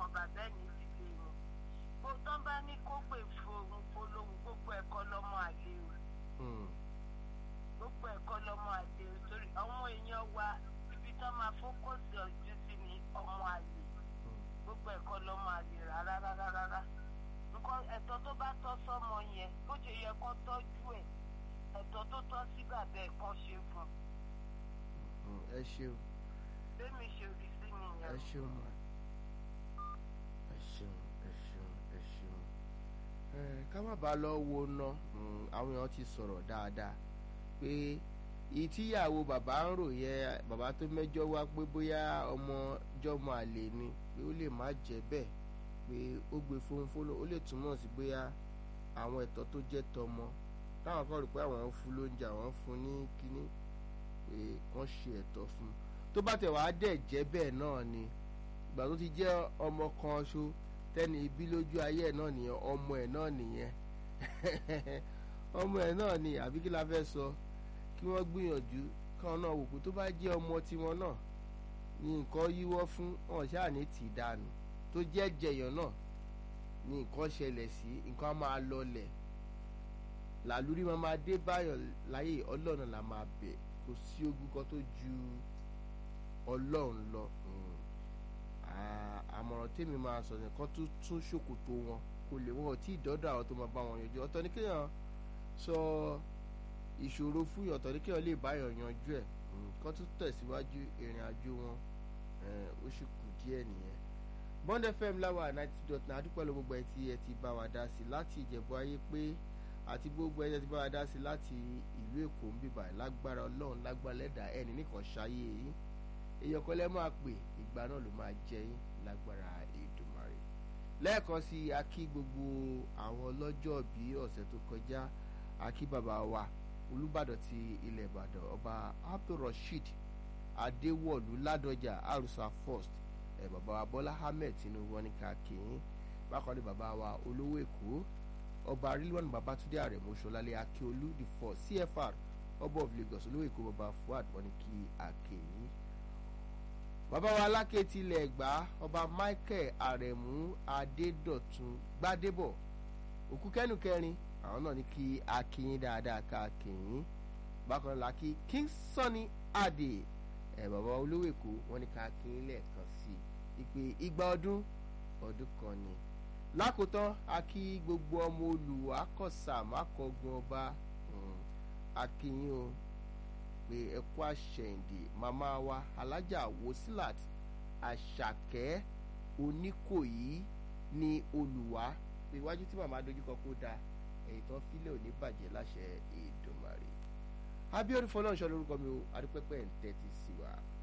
àwọn bàbá ẹ̀ ní ìdílé wọn bó tán bá ní kó pè fòun polówó gbogbo ẹ̀kọ́ lọ́mọ àlè o Hmm. gbogbo ẹ̀kọ́ lọ́mọ àlè o torí àwọn èèyàn wa ibi tán máa fókọ̀sì ọ̀jú sí ni ọmọ àlè gbogbo ẹ̀kọ́ lọ́mọ àlè rárá rárá rárá nǹkan ẹ̀tọ́ tó bá tọ́ sọ́mọ yẹn bó ṣe yẹ kó tọ́jú ẹ̀ ẹ̀tọ́ tó tọ́ sí bàbá ẹ̀ kan ṣe fún un Hmm. ẹ ṣeun bẹ́ẹ̀mi ṣe rí sí nìyẹn. ẹ ṣeun ma ẹ ṣeun ẹ ṣeun ẹ ṣeun ẹ ká má bàa lọ wo ná Hmm, àwọn èèyàn ti sọ̀rọ̀ dáadáa pé ìtìyàwó bàbá ń rò yẹ bàbá tó mẹ́jọ wá pé bóyá ọmọ jọmọ àlè ni pé ó lè má jẹ́ bẹ́ẹ̀ pé ó gbé fónfóló ó lè túmọ̀ sí bóyá àwọn ẹ̀tọ́ tó jẹ́ tọmọ táwọn kan rò pé àwọn ń fún lóúnjẹ àwọn ń fún ní kínní pé kán ṣe ẹ̀tọ́ fún un tó bá tẹ̀ wàá dẹ̀ jẹ́ bẹ́ẹ̀ náà ni ìgbà tó ti jẹ́ ọmọ kan ṣo tẹ́ni ibi lójú ayé ẹ̀ náà nìyẹn ọmọ ẹ̀ náà nìyẹn ọmọ ẹ̀ náà ni àbí kí la fẹ́ sọ kí wọ́n gbìyànjú káwọn náà wò pé tó bá jẹ́ ọmọ tiwọn náà ni nǹkan yíwọ́ fún wọn ṣáà ní tì í dànù tó jẹ́ jẹyàn náà ni nǹkan ṣẹlẹ̀ sí nǹkan á máa lọlẹ̀ làlúrí máa máa dé báyọ̀ láyé ọlọ́run là máa bẹ̀ kò sí ogun kan tó ju ọlọ́run lọ Mm. À- àmọ̀ràn tèmi máa sọ nìkan tó tún ṣòkòtò wọn kò lè wọn ò tí ì dọ́dọ̀ àwọn tó máa bá wọn yanjú ọ̀tọ̀ ní kéèyàn sọ ìṣòro fún yàn ọ̀tọ̀ ní kéèyàn lè báyọ̀ yanjú ẹ̀ Mm. kán tún tẹ̀síwájú ìrìn àjò wọn Eh, ó sì kù díẹ̀ nìyẹn bond fm láwa ninety dot nine adúpẹ́ ló gbogbo ẹ tí ẹ ti bá wa dá sí láti ìjẹ̀bú ayé pé àti gbogbo ẹ tí ẹ ti bá wa dá sí láti ìlú èkó ń bíbà lágbára ọlọ́run lágbára lẹ́dà ẹni nìkan ṣayé yín èèyàn kan lẹ́ máa pè ìgbà náà ló máa jẹ yín lágbára Èdùmàrè lẹ́ẹ̀kan sí i a kí gbogbo àwọn ọlọ́jọ́ bí ọ̀sẹ̀ tó kọjá a kí bàbá wa olùbàdàn ti ilẹ̀ ìbàdàn ọba abdulrasheed adéwọ̀lú ládọjà àrùsà first ẹ̀ bàbá wa bọ́lá ahmed tinubu wọn ní ká kìín bákan ní bàbá wa olówó èkó ọba rilwan babatunde arẹ̀mú ṣọlálẹ̀ akíolú the first cfr ọba of lagos olówó èkó bàbá fuad wọn ní kí akíyín bàbá wa aláké tilẹ̀ ẹ̀gbá ọba michael arẹ̀mú adédọ̀tun gbádébọ̀ òkú kẹ́nu kẹrin àwọn náà ní kí akíyín dáadáa ká akíyín bákan náà la kí king sunny adé ẹ̀ bàbá olówó èkó wọn ní ká akíyín lẹ́ẹ̀kan sí i ìpè igba ọdún ọdún kan ni lákòótán a kí gbogbo ọmọ olùwà kọsà mákọgun ọba um, akínyìn o pé ẹkú àṣẹyìndì màmá wa alájà wosilat àṣàkẹ́ oníkòyí ní olùwà pé iwájú tí màmá dojúkọ kó da èyí tán fílẹ̀ ò ní bàjẹ́ láṣẹ Èdùmàrè abiodun fọlọ́nṣọ́ lórúkọ mi o adúpẹ́pẹ́ ń tẹ́tí sí wa.